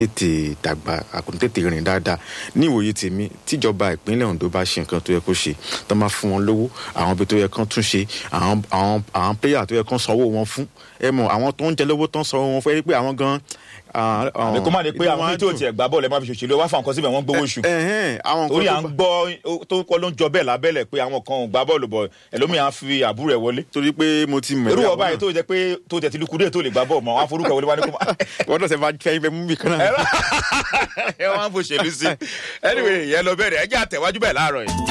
tètè dàgbà àkùn tètè rìn dáadáa ní ìwòye tèmi tíjọba ìpínlẹ̀ Ondo bá ṣe nǹkan tó yẹ kó ṣe tó máa fún wọn lówó àwọn ibi tó yẹ kán tún ṣe àwọn àwọn àwọn pléyà tó yẹ kán sanwó wọn fún ẹ mọ àwọn tó ń jẹ lówó tó ń sanwó wọn fún ẹ rí pé àwọn gan. àmì kó má di pé àwọn tí ò tiẹ̀ gbá bọ́ọ̀lù ẹ má fi ṣòṣèlú wá fún àwọn kan síbẹ̀ wọ́n gbowó oṣù torí à ń gbọ́ tó kọ́ ló ń jọ bẹ́ẹ̀ lábẹ́lẹ̀ pé àwọn kan ò gbá bọ́ọ̀lù bọ̀ ẹlòmíà fi àbúrò ẹ̀ wọlé. torí pé mo ti mọ̀ irú ọba yìí tó jẹ pé tó jẹ ti lukudé tó lè gbá bọ́ọ̀lù mọ́ wọn forúkọ wọlé wá ní kó má. wọ́n náà ṣe máa fẹ́ ibẹ̀ mú mi kan náà. ẹ wọ́n á fò ṣèlú sí anyway yẹn lọ bẹ̀rẹ̀ ẹ jẹ́ àtẹ̀wájú bẹ́ẹ̀ láàárọ̀ yìí.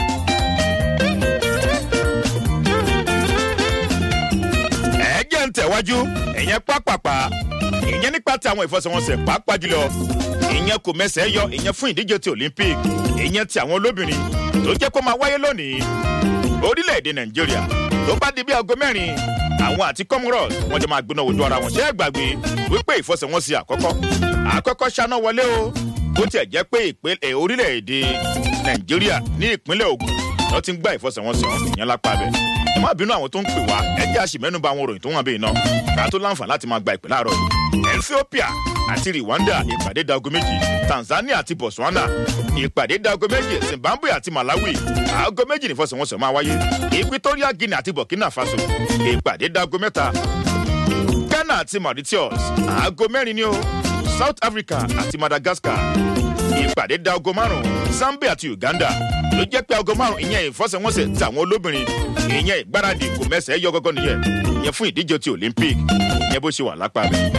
ẹ jẹ́ ń tẹ̀wájú ìyẹn pápápá ìyẹn nípa ti àwọn ìfọsẹ̀wọnsẹ̀ pàápàá jùlọ ìyẹn kò mẹsẹ̀ yọ ìyẹn fún ìdíje ti Olympic ìyẹn ti àwọn olóbìnrin tó jẹ́ kó máa wáyé lónìí orílẹ̀-èdè Nàìjíríà tó bá di bí aago mẹ́rin àwọn àti Comoros wọ́n jọ máa gbóná ojú ara wọn ṣé ẹ gbàgbé wípé ìfọsẹ̀wọnsẹ̀ àkọ́kọ́ àkọ́kọ́ ṣáná wọlé o bó tiẹ̀ jẹ́ pé ìpínlẹ̀ orílẹ̀-èdè Nàìjíríà ní ìpínlẹ̀ Ògùn ló ti ń gbá ìfọsẹ̀wọnsẹ̀ wọn ìyẹn lápá bẹ̀ ẹ má bínú àwọn tó ń pè wá ẹ jẹ́ àṣìmẹ́nuba àwọn òròyìn tó wọ́n bẹ́ẹ̀ náà ká tó láǹfààní láti máa gba ìpè láàárọ̀ yìí Ethiopia àti Rwanda ìpàdé dago méjì Tanzania àti Botswana ìpàdé dago méjì Zimbabwe àti Malawi aago méjì nífọsẹ̀wọnsẹ̀ máa wáyé Equatorial Guinea àti Burkina Faso ìpàdé dago mẹ́ta Ghana àti Mauritius aago mẹ́rin ni o South Africa àti Madagascar ìpàdé dago márùn Zambia àti Uganda ló jẹ́ pé aago márùn ìyẹn ìfọsẹ̀wọnsẹ̀ tí àwọn olóbìnrin ìyẹn ìgbáradì kò mẹ́sẹ̀ yọ gọ́gọ́ nìyẹn ìyẹn fún ìdíje ti Olympic ìyẹn bó ṣe wà lápá rẹ̀.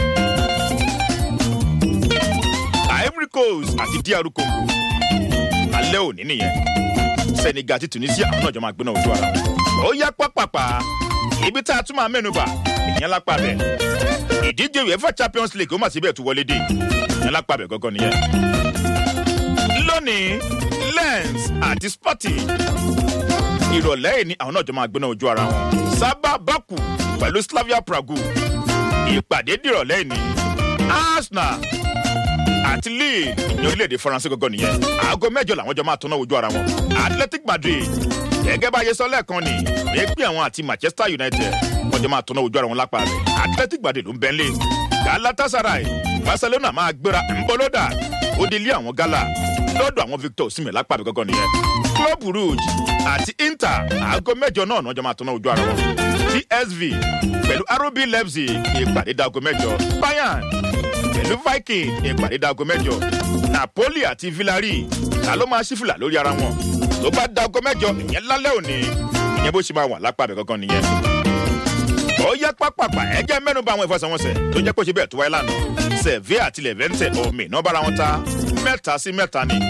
Ivory Coast àti DR Congo alẹ́ òní nìyẹn Senegal àti Tunisia àwọn náà jọ máa gbóná ojú ara wọn. ó yá pápápá ibi tá a tún máa mẹ́nuba ìyẹn lápá bẹ̀ ìdíje UEFA Champions League ó mà síbẹ̀ tún wọlé dé ìyẹn lápá bẹ̀ gọ́gọ́ nìyẹn. lónìí Lens àti Sporting ìrọ̀lẹ́ yìí ni àwọn náà jọ máa gbóná ojú ara wọn. Sábà Baku pẹ̀lú Slavia Prague ìpàdé dìrọ̀lẹ́ yìí ni Arsenal àti Lille ní orílẹ̀-èdè Faransé gọ́gọ́ nìyẹn aago mẹ́jọ làwọn jọ máa tọ́ná ojú ara wọn. Athletic Madrid gẹ́gẹ́ bá yẹ sọ lẹ́ẹ̀kan ni èpè àwọn àti Manchester United wọ́n jọ máa tọ́ná ojú ara wọn lápá rẹ̀ Athletic Madrid ló ń bẹ́ńlẹ̀ Galatasaray Barcelona máa gbéra ńbọ́lódà ó di ilé àwọn gala lọ́dọ̀ àwọn Victor Osimhen lápá rẹ̀ gọ́gọ́ nìyẹn Club Rouge àti Inter aago mẹ́jọ náà náà jọ máa tọ́ná ojú ara wọn PSV pẹ̀lú RB Leipzig ìpàdé dago mẹ́jọ Bayern pẹ̀lú Viking ìpàdé dago mẹ́jọ Napoli àti Villarreal ta ló máa ṣífìlà lórí ara wọn tó bá dago mẹ́jọ ìyẹn lálẹ́ òní ìyẹn bó ṣe máa wà lápá abẹ gangan nìyẹn. ó yá pápápá ẹ jẹ́ mẹ́nu bà àwọn ìfọsẹ̀wọnsẹ̀ tó jẹ́ pé ó ṣe bẹ́ẹ̀ tó wáyé lánàá Sevilla àti Levante omi iná bára wọn ta mẹ́ta sí mẹ́ta ni.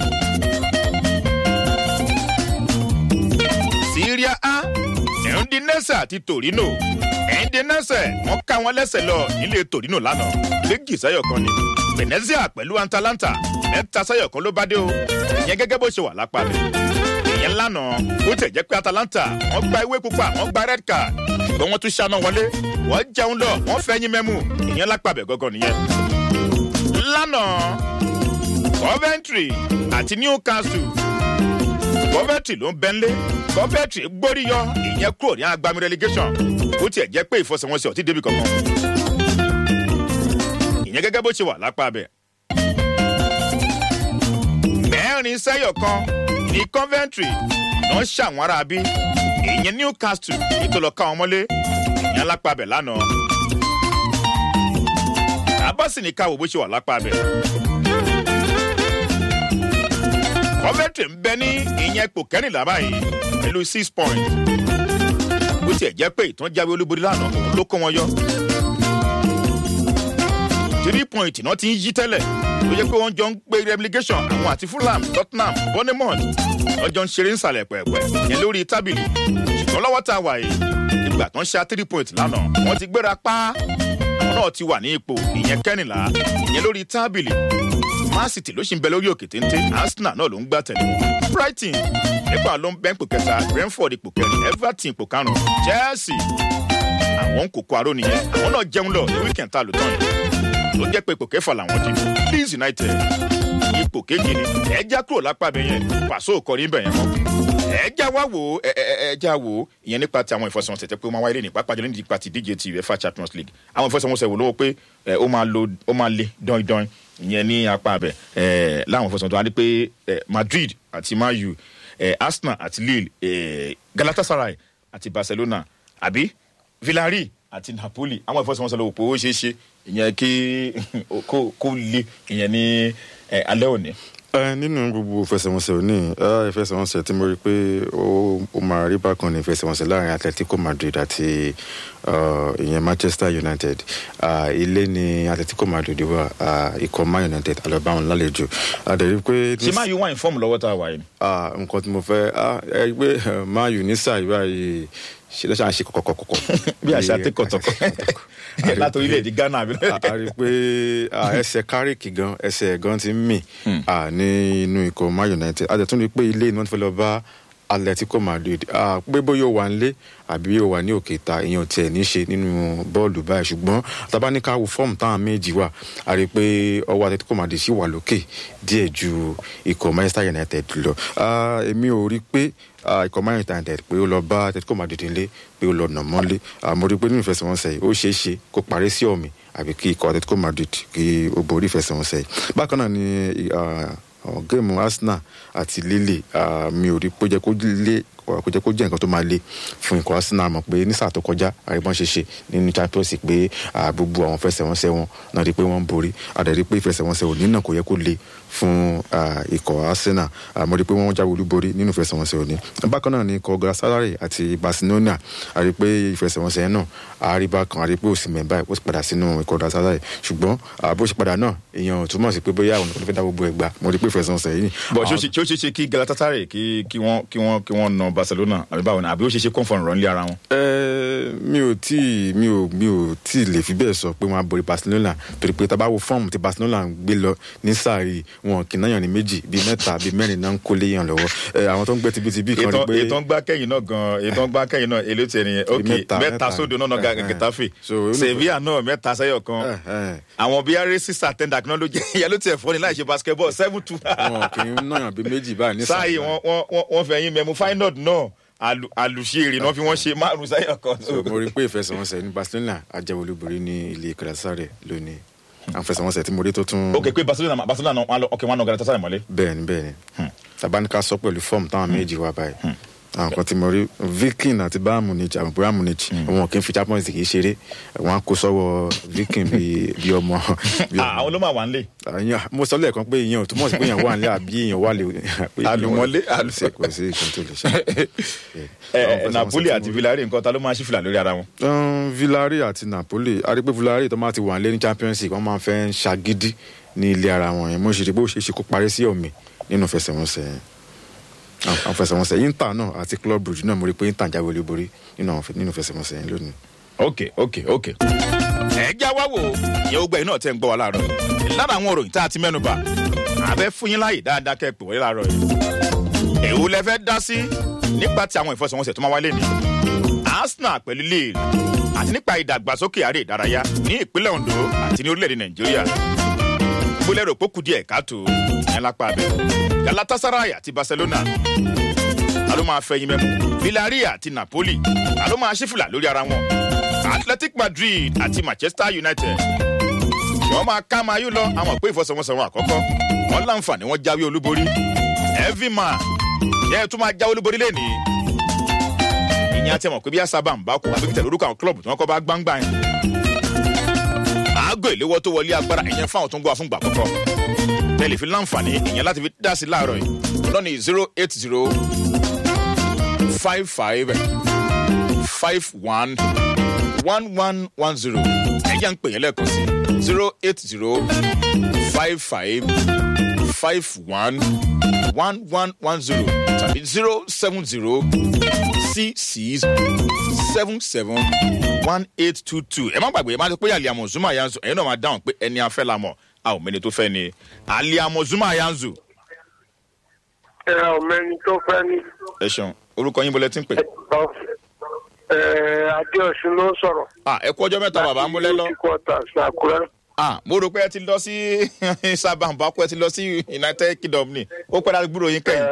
Syria A Udinese àti Torino Udinese wọ́n ká wọn lẹ́sẹ̀ lọ nílé Torino lánàá méjì sáyọ̀ kan ni Venezia pẹ̀lú Atalanta mẹ́ta sáyọ̀ kan ló bá dé o ìyẹn gẹ́gẹ́ bó ṣe wà lápá rẹ̀ ìyẹn lánàá ó tẹ̀ jẹ́ pé Atalanta wọ́n gba ewé pupa wọ́n gba red card ṣùgbọ́n wọ́n tún ṣáná wọlé wọ́n jẹun lọ wọ́n fẹ́yìn mẹ́mú ìyẹn lápá bẹ̀ gọ́gọ́ nìyẹn. lánàá Coventry àti Newcastle Coventry ló ń bẹ́ńlé Coventry gbóríyọ ìyẹn kúrò ní agbami relegation ó tiẹ̀ jẹ́ pé ìfọsẹ̀wọnsẹ̀ ọ̀tí débi kankan ìyẹn gẹ́gẹ́ bó ṣe wà lápá bẹ̀. mẹ́rin sẹ́yọ̀ kan ní Coventry náà ṣàwọn ará bí ìyẹn Newcastle ètò lọ ká wọn mọ́lé ìyẹn lápá bẹ̀ lánàá. abọ́sì ní káwọ́ bó ṣe wà lápá bẹ̀. Coventry ń bẹ ní ìyẹn ipò kẹrìnlá báyìí pẹ̀lú six points bó tiẹ̀ jẹ́ pé ìtàn jáwé olúborí lánàá òun ló kó wọn yọ three point náà ti ń yí tẹ́lẹ̀ ló jẹ́ pé wọ́n jọ ń gbé relegation àwọn àti Fulham Tottenham Bournemouth wọ́n jọ ń ṣeré nsàlẹ̀ pẹ̀pẹ̀ yẹn lórí tábìlì ṣùgbọ́n lọ́wọ́ tá a wà yìí ìgbà tó ń ṣe three point lánàá wọ́n ti gbéra pa àwọn náà ti wà ní ipò ìyẹn kẹ́rìnlá ìyẹn lórí tábìlì Man City ló ṣì ń bẹ lórí òkè téńté Arsenal náà ló ń gbá tẹ̀lé wọn Brighton nípa ló ń bẹ́ ipò kẹta Brentford ipò kẹrin Everton ipò karùn-ún Chelsea àwọn kòkó aró nìyẹn àwọn náà jẹun lọ ní weekend tá a lò tán yìí ló jẹ́ pé ipò kẹfà làwọn di Leeds United ipò keje ni ẹ já kúrò lápá bẹ yẹn pàṣẹ òkọrin bẹ yẹn mọ́ ẹ ẹ já wá wò ó ẹ ẹ ẹ já wò ó ìyẹn nípa ti àwọn ìfọsọ̀wọnsẹ̀ tẹ́ pé ó máa wáyé lé ní pápá jùlọ nípa ti díje ti uefa champions league àwọn ìfọsọ̀wọnsẹ̀ wò lówó pé ẹ ó máa lo ó máa le dán-dán ìyẹn ní apá abẹ ẹ láwọn ìfọsọ̀wọnsẹ̀ tó wá dé pé ẹ madrid àti man u ẹ arsenal àti lille ẹ galatasaray àti barcelona àbí villarreal àti napoli àwọn ìfọsọ̀wọnsẹ̀ lówó pé ó ṣeé ṣe ìyẹn kí kó kó le ìyẹn ní ẹ alẹ́ òní ẹ nínú gbogbo ìfẹsẹ̀wọnsẹ̀ òní ẹ ìfẹsẹ̀wọnsẹ̀ tí mo rí pé ó ó máa rí bákan ní ìfẹsẹ̀wọnsẹ̀ láàrin atletico madrid àti uh, ìyẹn manchester united uh, ilé ní atletico madrid wà uh, ikọ̀ man united alọ́bàwọn lálejò àdẹ̀rí pé. ṣé máa yọ wá ìfọ́ọ̀mù lọ́wọ́ tá a wà yìí. Ah, nǹkan tí mo fẹ́ ah, ẹ rí pé eh, man u ní sáà báyìí ṣe lọ́sàn án ṣe kọ̀kọ̀kọ̀kọ̀. bí àṣà tẹkọtọkọ láti orílẹ̀-èdè ghana àbí. a a rí i pé ah, ẹsẹ̀ kárìkì gan ẹsẹ̀ gan ti ń mì ah, ní inú ikọ̀ man united a jẹ̀ tún rí i pé ilé iná ti fẹ́ lọ bá atletico madrid ah, pé bóyá ó wà nílé àbí ó wà ní òkè ta ìyẹn ò tiẹ̀ ní ṣe nínú bọ́ọ̀lù báyìí ṣùgbọ́n tabaníkà wo fọ́ọ̀mù táwọn méjì wà a rí i pé ọwọ́ atletico madrid sì wà lókè díẹ̀ ju ikọ̀ manchester united lọ Ah, èmi ò rí i pé ah, ikọ̀ man united pé ó lọ bá atletico madrid nílé pé ó lọ nà mọ́lé Ah, mo rí i pé nínú ìfẹsẹ̀wọnsẹ̀ yìí ó ṣeé ṣe kó parí sí ọ̀mì àbí kí ikọ̀ atletico madrid kí ó borí ìfẹsẹ̀wọnsẹ̀ yìí bákan náà ni ah, àwọn géèmù arsenal àti lille ah, mi ò rí i pé ó jẹ́ kó lé kó jẹ́ kó jẹ́ nǹkan tó máa le fún ikọ̀ arsenal mọ̀ pé ní sáà tó kọjá àríwọ́n ṣe ṣe nínú champions league pé ah, gbogbo àwọn fẹsẹ̀wọnsẹ̀ wọn náà rí i pé wọ́n ń borí àdàrí pé ìfẹsẹ̀wọnsẹ̀ òní náà kò yẹ kó le fún ah, ikọ̀ arsenal Ah, mo rí i pé wọ́n jáwé olúborí nínú ìfẹsẹ̀wọnsẹ̀ òní bákan náà ni ikọ̀ galatasaray àti barcelona àrí pé ìfẹsẹ̀wọnsẹ̀ náà àríbá kan àrí pé òsì mẹ́bà ó sì padà sínú ikọ̀ galatasaray ṣùgbọ́n ah, bó ṣe padà náà èèyàn ò túmọ̀ sí pé bóyá àwọn olùkọ́ fẹ́ dá gbogbo ẹ̀ gbà mo rí i pé ìfẹsẹ̀wọnsẹ̀ yìí bọ̀ ṣé ó àwọn- ṣe- ṣé ó ṣeé ṣe kí galatasaray kí kí wọ́n kí wọ́n kí wọ́n na barcelona àbí báwo ni àbí ó ṣeé ṣe kọ́ńfọ̀n rán lé ara wọn. Ẹ, mi ò tí ì- mi ò mi ò tí ì lè fi bẹ́ẹ̀ sọ pé wọ́n á borí barcelona torí pé tábà wo fọ́ọ̀mù tí barcelona ń gbé lọ ní sàárì wọn kì í náyàn ní méjì bíi mẹ́ta bíi mẹ́rin náà ń kó léyàn lọ́wọ́ Ẹ, àwọn tó ń gbé tibítibí kan rí ètò pé ètò ń gbá kẹ́yìn náà gan ètò ń gbá kẹ́yìn náà èlé tiẹ̀ nìyẹn ok mẹ́ta, mẹ́ta mẹ́ta. sódò náà náà Eh, eh. getafe So, ó ní- sevilla náà mẹ́ta sẹ́yọ̀ ẹ, kan ẹ, àwọn bíi arẹ́sì àtẹ̀ndà kan ló jẹ́ ìyá ló tiẹ̀ fọ́ ni láì ṣe basketball seven two. wọn kì í náyàn bíi méjì báyìí ní sáàyè wọn wọn wọn- wọn fẹ́ yín mẹ́mu finod náà àlù- àlùṣe èrè náà fi wọ́n ṣe márùn sẹ́yọ̀ kan. So, mo rí i pé ìfẹsẹ̀wọnsẹ̀ ní barcelona ajẹ́wọlúborí ní ilé galatasaray lónìí àwọn ìfẹsẹ̀wọnsẹ̀ tí mo rí tó tún ok pé barcelona barcelona náà wọn lọ ok wọn náà galatasaray mọ́lé. bẹ́ẹ̀ ni bẹ́ẹ̀ ni tabanika sọ pẹ̀lú fọ́ọ̀mù táwọn méjì wà báyìí àwọn kan tí mo rí viking àti bayern munich àwọn bayern munich wọn kì í fi champions league ṣeré wọn á kó sọ́wọ́ viking bíi bíi ọmọ bíi Ah, àwọn ló máa wà nílé. àyàn mo sọ lẹ́ẹ̀kan pé ìyẹn ò túmọ̀ sí pé èèyàn wà nílé àbí èèyàn wà lè. pé Àlùmọ́lé, èèyàn wà- kò sí nǹkan tó lè ṣe. ẹ napoli àti villarreal nǹkan ta ló máa ṣí fìlà lórí ara wọn. Um, villarreal àti napoli a rí pé villarreal tó máa ti wà nílé ní champions league wọ́n máa fẹ́ ń ṣagídí ní ilé ara wọn yẹn mo ṣe rí pé ó ṣe é ṣe kó parí sí ọ̀mì nínú ìfẹsẹ̀wọnsẹ̀ yẹn àwọn àwọn ìfẹsẹ̀wọnsẹ̀ inter náà àti club brugge náà mo rí pé inter jáwé olúborí nínú àwọn ìfẹ- nínú ìfẹsẹ̀wọnsẹ̀ yẹn lónìí. ok ok ok. ẹ já wá wò ó ìyẹn ó gbẹ iná tẹ ń gbọ́ wa láàárọ̀ yìí. lára àwọn òròyìn tá a ti mẹ́nu bà àbẹ́ fún yín láàyè dáadáa kẹ́ ẹ pè wọlé láàárọ̀ yìí. èwo lẹ fẹ́ dá sí nípa ti àwọn ìfọsọ̀wọnsẹ̀ tó máa wáyé ní arsenal pẹ̀lú lille àti nípa ìdàgbàsókè àrẹ ìdárayá ní ìpínlẹ̀ ondo àti ní orílẹ̀-èdè nàìjíríà gbólẹ̀ rò pókù díẹ̀ káàtó ìyẹn lápá abẹ galatasaray àti barcelona ta ló máa fẹ̀yìn mẹ́mu villarreal àti napoli ta ló máa ṣífìlà lórí ara wọn athletic madrid àti manchester united wọ́n máa ká máa yú lọ àwọn pé ìfọsọ̀wọnsọ̀ wọn àkọ́kọ́ wọ́n láǹfààní wọ́n jáwé olúborí everyman yẹ ẹ tún máa jáwé olúborí lẹ́nìí ìyẹn àti ẹ̀mọ̀ pé bí àṣàbà ń bá kú àbí tẹ̀lé orúkọ àwọn kílọ̀bù tí wọ́n kọ́ bá gbangba yẹn àágò ìléwọ́ tó wọlé agbára ìyẹn fáwọn tó ń gbọ́ àfúngbà àkọ́kọ́ tẹ̀lé fi láǹfààní ìyẹn láti fi dá sí láàárọ̀ yìí lọ́nà zero eight zero five five five one one one one zero ẹ̀yà ń pè yẹn lẹ́ẹ̀kan sí zero eight zero five five five one one one one zero tàbí zero seven zero six six seven seven one eight two two ẹ má gbàgbé ẹ má ti pé aliamu zuma yanzu ẹ̀yin náà máa dáhùn pé ẹni afẹ́ la mọ̀ a ò mẹ́ni tó fẹ́ ni aliamu zuma yanzu ẹ ọmọẹni tó fẹ́ ní. ẹ ṣeun orúkọ yín bọ́lẹ̀ tí ń pè. ẹ adéọ̀sùn ló ń sọ̀rọ̀. ah ẹ kú ọjọ́ mẹ́ta bàbá ń múlẹ̀ lọ. láti quarters àkúrẹ́. ah mo rò pé ẹ ti lọ sí sábàǹbà kó ẹ ti lọ sí united kingdom ni ó pẹ́ láti gbúrò yín ẹ kẹ́yìn.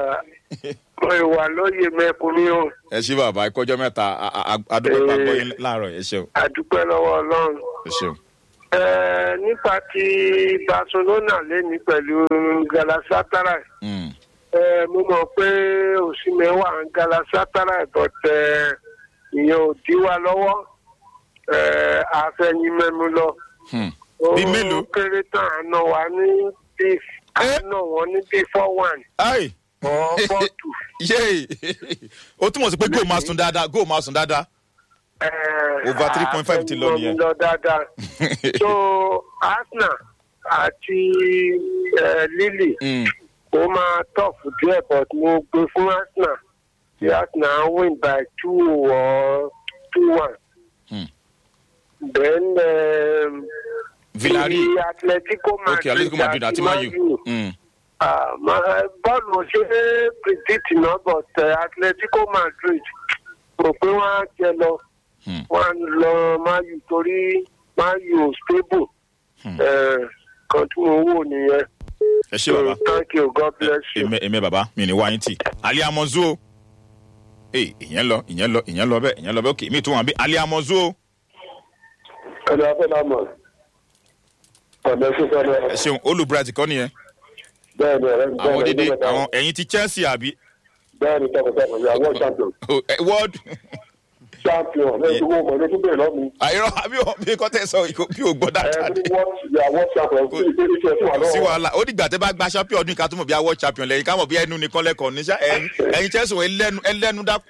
mo ìwà lóye mẹ́kùnrin o ẹ ṣí bàbá ẹ kọjọ́ mẹ́ta a- a- a- adúpẹ́ pa gbọ́ yín láàárọ̀ ẹ ṣeun àdúpẹ́ lọ́wọ́ ọlọ́run. ẹ ṣeun. Ẹ, nípa ti barcelona lẹ́ni pẹ̀lú galatasaray Mm. ẹ, mo mọ̀ pé òsínmẹ́ wà ń galatasaray but ẹ, ìyẹn ò dí wa lọ́wọ́ ẹ, àfẹ̀yìn mẹ́mu lọ. Hmm. Ó Bí mélòó? kéré tán àná wa ní bí àná wọn ní bí four one ai or four two. yéè ó túmọ̀ sí pé góò máa sùn dáadáa góò máa sùn dáadáa. Over 3.5 ti lọ nìyẹn. lọ dáadáa. so arsenal àti eh, lily Mm. ó máa tọ̀fù díẹ̀ but mo gbé fún arsenal tí arsenal win by two or two one. Hmm. then um, villarreal the atletico madrid ok atletico madrid àti man u. Mm. Ah, ma- bọ́ọ̀lù ò ṣe é predict náà but uh, atletico madrid rò pé wọ́n á jẹ lọ Hmm. wọ́n á lọ mayu torí mayu ò stable Hmm. Eh, kan tí mo wò nìyẹn ẹ ṣe bàbá. so thank you god bless you. èmi èmi bàbá mi ní wáyé tì ali amozu o ee ìyẹn lọ ìyẹn lọ ìyẹn lọ bẹ́ẹ̀ ìyẹn lọ bẹ́ẹ̀ ok mi tún wọn bí ali amozu o ẹni afẹ́ náà mọ̀ ọ̀nà ṣíṣe náà ẹ ṣeun olùbíràtì kọ́ nìyẹn bẹ́ẹ̀ ni ọ̀rẹ́ mi àwọn dédé àwọn ẹ̀yin ti chelsea àbí bẹ́ẹ̀ ni tọkọtaya ìyá world champion Oh, eh, world champion lẹ́yìn tí wọ́n mọ̀ ní tún bẹ̀rẹ̀ lọ́mú àìrọ àbí o bí kò tẹ̀ sọ ìkó bí o gbọ́ dáadáa ẹni world ìyá world champion kí ni kí ni kí ẹ tún wà kò sí lọ́wọ́. wàhálà ó dìgbà tẹ bá gba champion ọdún ká tó mọ̀ bí awọ́ champion lẹ́yìn ká mọ̀ bí ẹnu nìkan lẹ́kọ̀ọ́ níṣà ẹ̀yin ẹ̀yin chelsea wọ̀ ẹlẹ́nu ẹlẹ́nu dákú.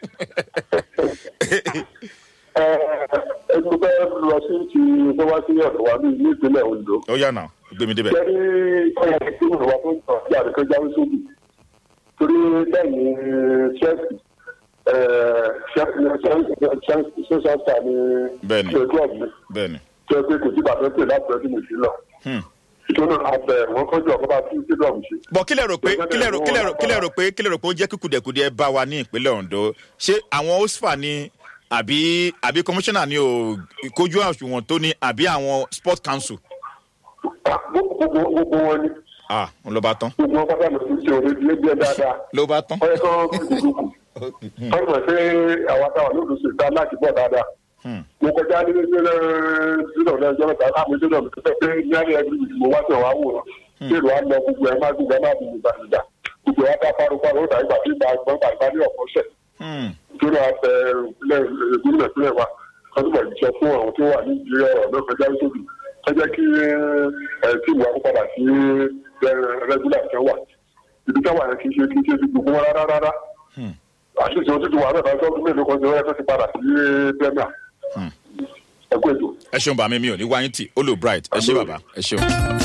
ẹgbẹ́ bẹ́ẹ̀ lọ sí ti tó wá sí ọ̀dọ̀ wa ní ìlú ìpínlẹ̀ ondo. ó yà náà gbé mi débẹ̀. jẹ́rí ọ̀yà tí mo wà fún ìtàn sí àdìkọ́ jáwé sóbì torí lẹ́yìn chelsea ṣẹ́ṣẹ́ ṣá ní Bẹ́ẹ̀ni. ṣe club mi bẹ́ẹ̀ ni tí ó pé kò sí bàtẹ́ pè láti ọdún méjì lọ. Hmm. ìtọ́nà abẹ wọn kọjú ọ̀kọ́ bá tún sí club ṣe. bọ̀ kílẹ̀ rò pé kílẹ̀ rò kílẹ̀ rò kílẹ̀ rò pé kílẹ̀ rò pé ó jẹ́ kíkùdẹ̀kùdẹ̀ bá wa ní ìpínlẹ̀ ondo ṣé àwọn osfa ni àbí àbí commissioner ni ò kojú àṣùwọ̀n tó ní àbí àwọn sport council. gbogbo gbogbo wọn ni ah n ló bá tán gbogbo wọn pátá lọ sí ṣe òde ilé bí ẹ dáadáa. ló bá tán. ọyẹ kan kúkúrúkú wọ́n mọ̀ pé àwọn táwọn lóòdù sí ìta láti bọ̀ dáadáa. Hmm. mo kọjá ní sílẹ̀ sílẹ̀ ọ̀dọ̀ ẹjọ́ mẹ́ta láàmú sílẹ̀ mi tó pé ní àlẹ́ ẹgbẹ́ mi mo wá sí ọ̀wá wò ó ṣé ìlú wa lọ gbogbo ẹ̀ má gbogbo ẹ̀ má bí ìgbà ìgbà gbogbo ẹ̀ wá dá paroparo ó dàgbà tí ìgbà gbọ́n gbàgbá ní ọ̀pọ̀ ṣẹ̀ Hmm. nítorí àfẹ ìpínlẹ̀ ìpínlẹ̀ ìpínlẹ̀ wa wọ́n túbọ̀ jọ fún àwọn tó wà ní ìdílé ọ̀rọ̀ náà kọjá sóbì ẹ jẹ́ kí ẹ tí ìwà kó padà sí rẹ́gúlà kan wà ibi táwọn yẹn kì í ṣe kì í ṣe ti gbogbo wọn rárá rárá Hmm. àṣìṣe ojú ti wà náà lọ́jọ́ ọdún mélòó kan ṣe wọ́n yẹ kó ti padà sí bẹ́ẹ̀mà Hmm. ẹ kó ètò. ẹ ṣeun bàmí mi ò ní wáyé tì ó lò bright ẹ ṣe bàbá ẹ ṣeun.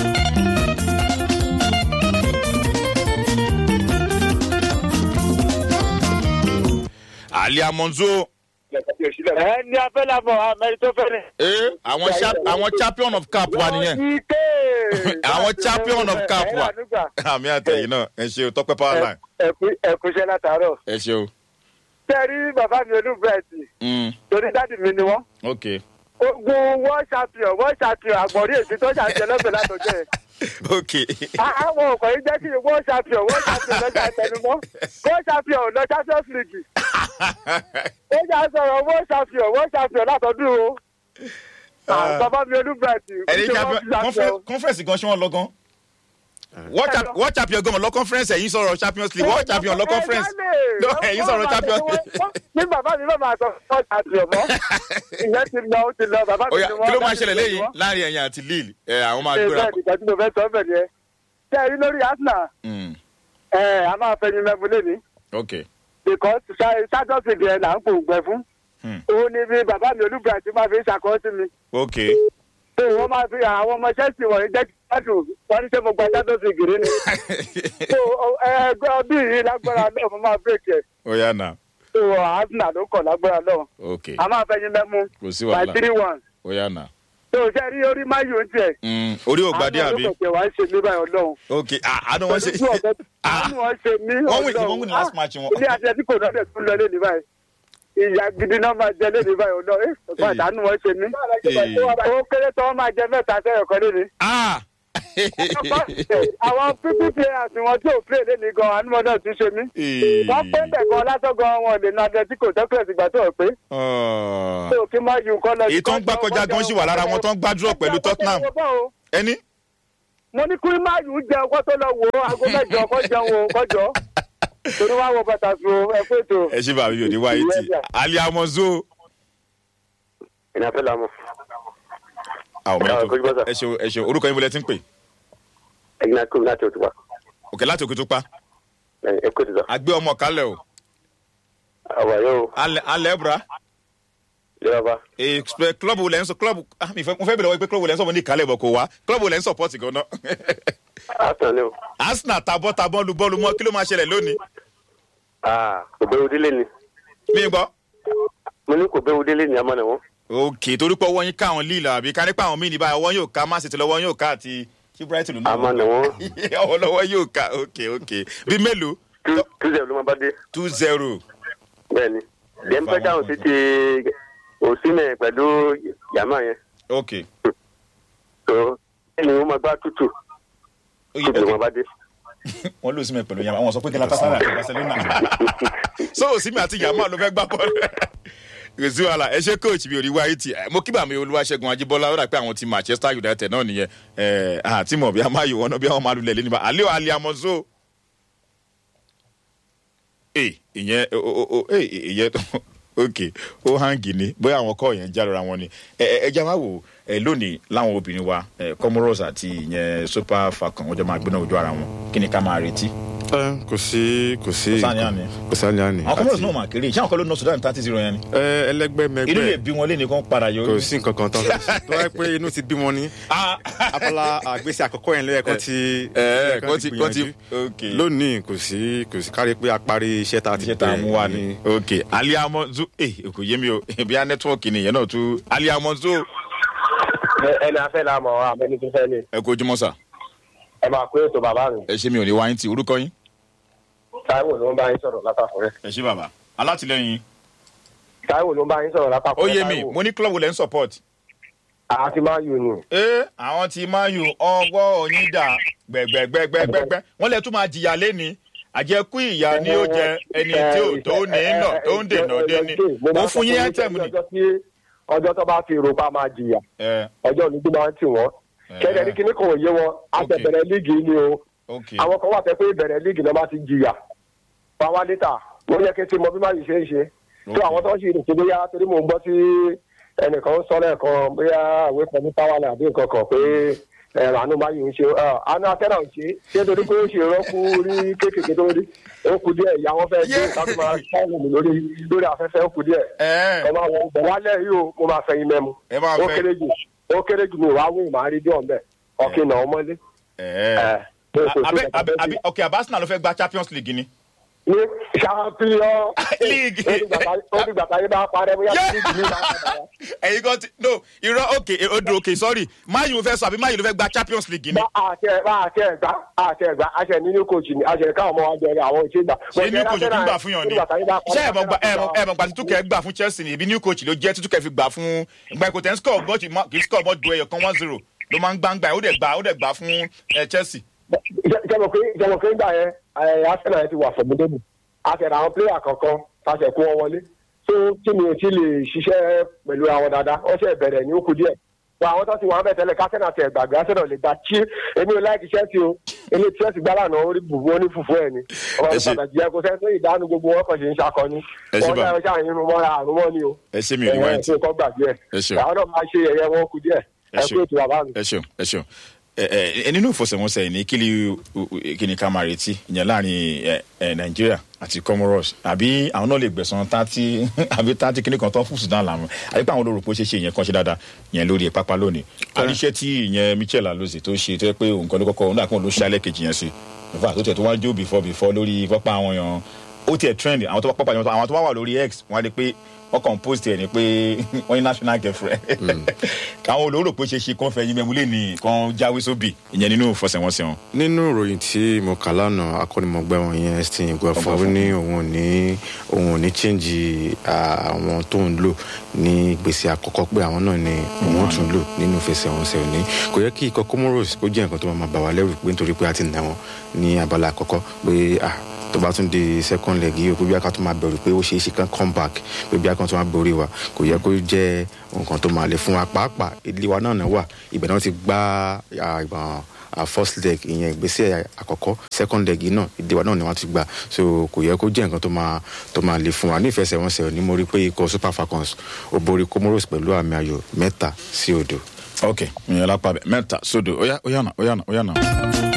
ali amonzo ẹ ní abẹ́làbọ̀ amẹ́rin tó fẹ́rẹ̀. ee àwọn cha- àwọn champion of cap wa nìyẹn àwọn champion of cap wa àmì àtẹ̀yìn náà ẹ ṣe o tọpẹ power line ẹkúnṣẹ́ látàárọ̀. ẹ ṣe o. tẹ́rí bàbá mi olúbẹ̀ẹ́sì Mm, torí dáàdì mi ni wọ́n. ok ogun world champion world champion àgbọ̀rí èsì tó ṣàṣẹ lọ́sẹ̀ látọjọ́ ẹ̀. ok àwọn ọkọ̀ yìí jẹ́ kí world champion world champion lọ́sẹ̀ àtẹnumọ́ world champion lọ champions league. ó jà sọ̀rọ̀ world champion world champion látọdún o. Ah, bàbá mi olúbẹ̀ẹ́sì ẹni kò ṣe champion world champion. conference- conference gan ṣé wọn lọ gan world champ- world champion gan lọ conference ẹ̀yin sọ̀rọ̀ champions league world champion lọ conference no ẹ̀yin sọ̀rọ̀ champions league. ní bàbá mi bá máa sọ fún ọjà àti ọmọ ìyẹn ti lọ ó ti lọ bàbá mi oya ni wọ́n kí ló máa dájú ṣẹlẹ̀ lórí lẹ́yìn wọn. láàrin ẹ̀yìn àti lille ẹ̀ àwọn máa ṣe gbéra. bẹ́ẹ̀ nígbà tí mo fẹ́ sọ ọ́ bẹ̀ ni ẹ. ṣé ẹ rí lórí arsenal Mm, ẹ a máa fẹ́ yín mẹ́fun lé ní ok because sájọ́sì ẹ̀ là ń pò gbẹ fún. Hmm. òun ni bí bàbá mi olúbra ti máa fi ṣàkóso sí mi. ok pé wọ́n máa fi àwọn ọmọ chelsea wọ̀nyí jẹ́ gbádùn wọ́n ní sẹ́ mo gba sájọ́sì gírí ni. so ẹgbẹ́ ọdún yìí lágbára náà mo máa break ẹ̀. oya na so arsenal ló kọ̀ lágbára náà. ok a máa fẹ́ yín mẹ́mú kò sí by wàhálà three one. oya na tó o ṣe rí orí máyò ń tiẹ̀. Mm, orí ògbàdé àbí àwọn olùkọ́ wàá ṣe mí báyìí ọlọ́run. ok ah, àánú wọn ṣe pẹ̀lú bí ọ̀bẹ Ah. àánú wọn ṣe mí wọ́n win ọlọ́run. wọ́n win last match wọn. ilé àti ẹtí kò náà dẹ̀ tún lọ lé ní báyìí. ìyá gidi náà máa jẹ lé ní báyìí ọlọ́run. ẹ ọ̀pá Èyí. àánú wọn ṣe mí. Èyí. ó kéré tán wọ́n máa jẹ mẹ́ta sẹ́yọ̀ kan lé ní. ah àwọn pp players wọn tí ò play lẹ́nu gan anúmọ̀ náà tún ṣe mí. wọ́n pé bẹ̀ gan lásán gan wọn lè na atletico tẹ́kùlẹ̀ ìgbà tó pé. tó kí má ju nǹkan lọ. èyí tó ń gbá kọjá gan ṣì wà lára wọn tó ń gbá dúró pẹ̀lú tottenham ẹni. mo ní kí má ju jẹ ọkọ tó lọ wò ó aago mẹjọ ọkọ jẹun o kọjọ torí wàá wọ bàtà sùn ẹ pé tó. ẹ ṣe bàbá yóò ní wáyé tì ali amozo. ìnáwó fẹ́ la mọ̀. àwọn ọmọ yẹn tó ẹ ṣeun ẹ ṣeun orúkọ yín bọ́lẹ̀ tí ń pè. ẹ̀yin náà kúrò láti òtún wa. òkè láti òkè tó pa. ẹ kó tìjọ. àgbẹ̀ ọmọ kálẹ̀ o. àwa yóò. alẹ́ alẹ́ bra. yóò bá. ee club wo lẹ́ ń sọ club ah mi fẹ́ mo fẹ́ bẹ̀rẹ̀ wọ́n pé club wo lẹ́ ń sọ mo ní ìkálẹ̀ bọ̀ kò wá club wo lẹ́ ń support gan-an. arsenal ni o. arsenal tabọ́ tabọ́ lu bọ́ọ̀lù mọ́ kí ló máa ṣẹlẹ̀ lónìí. kò bẹ́ẹ̀ délé ni. mi gbọ́. mo ní kò bẹ́ẹ̀ délé ni a máa nà wọ́n. ok torí pé ọwọ́ yín ká àwọn líìlà àbí ká nípa àwọn míì ní báyìí ọwọ́ yóò ká má sì ti lọ́wọ́ yóò ká àti kí brighton ló a máa nà wọ́n. ọwọ́ lọ́wọ́ yóò ká ok ok bí mélòó. two zero ló máa bá dé. two zero. bẹ́ẹ̀ni dẹ́npẹ́ dáhùn sí ti òsínẹ̀ pẹ̀lú yàmá yẹn. ok. so ẹni wọ́n máa gbá tútù tútù ló máa bá dé. wọ́n lò símẹ̀ pẹ̀lú yàmá wọn sọ pé kí látàsára àti barcelona so òsínmi àti yàmá ló fẹ́ gbá bọ́ọ̀lù kòsí wàhálà ẹ ṣe coach mi ò rí wáyé tì mo kí bàmí olúwaṣẹ́gun ajíbọ́lá ó dà pé àwọn ti manchester united náà nìyẹn ẹ àti mọ̀ bí a máa yọ wọn náà bí àwọn máa lulẹ̀ lẹ́nu bá alẹ́ ò alẹ́ amọ̀zó. ẹ ìyẹn o o o ẹ ìyẹn ok ó hangi ni bóyá àwọn kọ́ yẹn jálora wọn ni ẹ ẹ jẹ́ máa wò ẹ lónìí láwọn obìnrin wa ẹ comoros àti ìyẹn super falcon wọ́n jọ máa gbéná ojú ara wọn kí ni ká máa retí kò sí kò sí Kò sáà ní àní. kò sáà ní àní. àwọn comoros náà máa kéré ìṣe àwọn kan ló ná sudan thirty zero yẹn ni ẹ ẹlẹgbẹ́ inú lè mẹgbẹ́ bí wọn lé nìkan padà yọ. kò sí nǹkan kan tán fẹ́ ṣe. tó wáyé pé inú ti bí wọn ní Ah. abala àgbésí àkọ́kọ́ yẹn lẹ́yìn kan ti ẹ kan kọ́ ti kọ́ ti gbìyànjú. ok lónìí kò sí kò sí kárí pé a parí iṣẹ́ tá a ti iṣẹ́ tá a mú wa ni ok aliamọ zu eh kò yé mi o bí a nẹ́tíwọ́ọ̀kì ni ìyẹn náà tún aliamọ zu ẹni afẹ́ la mọ̀ àmẹ́ni tó fẹ́ ni ẹ kó ojúmọ́ sà ẹ máa pé ètò bàbá mi ẹ ṣe mi ò ní wáyé tí orúkọ yín. táíwò ló ń bá yín sọ̀rọ̀ látàkùn rẹ̀ ẹ ṣe bàbá alátìlẹyìn táíwò ló ń bá yín sọ̀rọ̀ látàkùn ó rẹ̀ yé mi mo ní club lẹ́ ń support. àti máa yù ni ẹ àwọn tí máa yù ọwọ́ onídà gbẹ̀gbẹ̀gbẹ̀gbẹ̀gbẹ̀ wọ́n lè tún máa jìyà lẹ́ni àjẹkù ìyá ni ó jẹ ẹni tí ò tó ní nà tó ń dènà dé ni mo fún yín ẹ́tẹ̀mù ni. ọjọ́ tí- ọjọ́ tó bá fi rògbà máa jìyà ẹ ọjọ́ olùdó máa ń tì wọ́n kẹ́lẹ́ ní kíní kan ò yé wọn àtẹ̀bẹ̀rẹ̀ líìgì ni o ok àwọn kan wà tẹ́ pé ìbẹ̀rẹ̀ líìgì náà máa ti jìyà fáwọn létà wọ́n yẹ kí n ti mọ bí máa yìí ṣe é ṣe tó àwọn tó ń ṣe ìrètí bóyá torí mò ń gbọ́ tí ẹnìkan ń sọ lẹ́ẹ̀kan bóyá àwé kan ní táwálẹ̀ àbí nǹkan kan pé ẹ̀rọ àánú máa yìí ń ṣe àánú atẹ́nà ń ṣe ṣé torí pé ó ṣe rọ́kú rí kéékèèké tó rí ó kù díẹ̀ ìyá wọn fẹ́ gbé Yeah. láti máa ṣáàlù mi lórí lórí afẹ́fẹ́ ó kù díẹ̀ ẹ ọmọ àwọn ọgbọ̀n wálẹ̀ yìí o mo máa fẹ̀yìn mẹ́mu ẹ máa ó fẹ́ kéré jù ó kéré jù mi ò wá wí màá rí dé ọ̀nbẹ ọ̀kìn náà ọmọlé. ẹ ẹ̀, pé kò sí abẹ kankan abẹ tó abẹ ok abasina ló fẹ́ gba champions league ni. ní champion League. ó ti gbàtà yín bá parẹ́ bóyá Yeah. league ní ìlànà padà wá. ẹyin kan ti no irọ́ ok odò ok sorry mayu fẹ́ sọ àbí mayu ló fẹ́ gba champions league ni. bá àṣẹ bá àṣẹ ẹgbà àṣẹ ẹgbà àṣẹ nínú coach ni àṣẹ káwọn ọmọ wa jẹrẹ àwọn ìṣe gbà. ṣé new coach ló gbà fún yàn ni ṣé ẹ mọ̀ gba ẹ mọ̀ ẹ mọ̀ gba títúkẹ́ gbà fún chelsea ni ibi new coach ló jẹ́ títúkẹ́ fi gbà fún ìgbà ìkòtẹ́ ń score bọ́ọ̀tì kì í score bọ́ọ̀tì ẹ̀yọ̀ kan one zero ló máa ń gbá ń gbà ó dẹ̀ gbà ó dẹ̀ gbà fún ẹ, chelsea. jẹmọ pé jẹmọ pé gbà yẹn ẹ arsenal yẹn ti wà fọmọdébù àṣẹrẹ àwọn player kankan tàṣẹ kó wọn wọlé tó tí mi ò tí lè ṣiṣẹ́ pẹ̀lú àwọn dáadáa wọ́n ṣe bẹ̀rẹ̀ ní òkú díẹ̀ wọ àwọn tó ti wà ń bẹ̀ tẹ́lẹ̀ kásẹ̀nà tẹ̀ gbàgbé arsenal lè gba tí èmi ò láì kíṣẹ́ tí o ilé chelsea gbá lànà orí bùbú ó ní fùfú ẹ̀ ni ọmọ Ẹ mi ṣe- pàtàkì yẹ kó sẹ́ tó ìdánù gbogbo wọn kàn ṣe ń ṣakọni Ẹ ṣe wọ́n bá- ṣe ṣàyìn irun mọ́ra àrùn mọ́ ni o ẹ ṣe mi ò ní wáyé tí ẹ̀ tó kọ́ gbàgbé ẹ̀ Ẹ ṣeun. àwọn náà máa ṣe ẹ̀yẹ wọn kú díẹ̀ Ẹ ẹ ṣeun. kú ètò bàbá mi. ẹ ṣeun ẹ ṣeun ẹ ẹ nínú ìfọsẹ̀wọnsẹ̀ ní kí ni kí ni ká máa retí ìyẹn láàrin ẹ ẹ nàìjíríà àti comoros àbí àwọn náà lè gbẹ̀sán tààtì àbí tààtì kíní kan tó fún sudan làwọn àbí pé àwọn olórúkọ ṣe ṣe ìyẹn kan ṣe dáadáa ìyẹn lórí pápá lónìí àníṣe tí ìyẹn michel alozie tó ṣe tó yẹ pé òun kan ló kọ́kọ́ òun náà kàn ló ṣe alẹ́ kejì yẹn sí ìfà tó tẹ̀ tó wá jó before before lórí pápá àwọn èèyàn ó tiẹ̀ trend àwọn tó wá pápá àwọn tó wá wà lórí x wọ́n á lè pé ọkàn post ẹ̀ ni pé wọ́n ní national girlfriend káwọn olóró pé ṣe ṣe kán fẹ́ yín mẹ́múlẹ̀ ní kan jáwé sóbì ìyẹn nínú ìfọsẹ̀wọnsẹ̀ wọn. nínú ìròyìn tí mo kà lánàá akọ́nimọ̀gbẹ́ wọn yẹn stephen gbẹ̀fọ́ ó ní òun ò ní òun ò ní chíǹjì àwọn tó ń lò ní gbèsè àkọ́kọ́ pé àwọn náà ni òun ó tún lò nínú ìfẹsẹ̀wọnsẹ̀ òní kò yẹ kí ikọ̀ comoros kó jẹ́ nǹkan tó máa bà wá lẹ́rù pé nítorí pé a ti nà wọn ní abala àkọ́kọ́ pé ah tó bá tún di second leg yìí o pé bí a kan tó máa bẹ̀rù pé ó ṣeé ṣe kán come back pé bí a kan tó máa borí wa kò yẹ kó jẹ́ nǹkan tó máa lè fún wa pàápàá ilé wa náà náà wà ibẹ̀ náà ti gbá ìbọn uh, first leg ìyẹn ìgbésẹ̀ àkọ́kọ́ second leg yìí náà ìdíwà náà ni wọ́n ti gbà so kò yẹ kó jẹ́ nǹkan tó máa tó máa lè fún wa ní ìfẹsẹ̀wọnsẹ̀ ní mo rí pé ikọ̀ super falcons ó borí comoros pẹ̀lú àmì ayò mẹ́ta sí odò. ok ìyẹn lápá bẹ mẹ́ta sódò ó yá ó yá nà ó yá nà ó yá nà.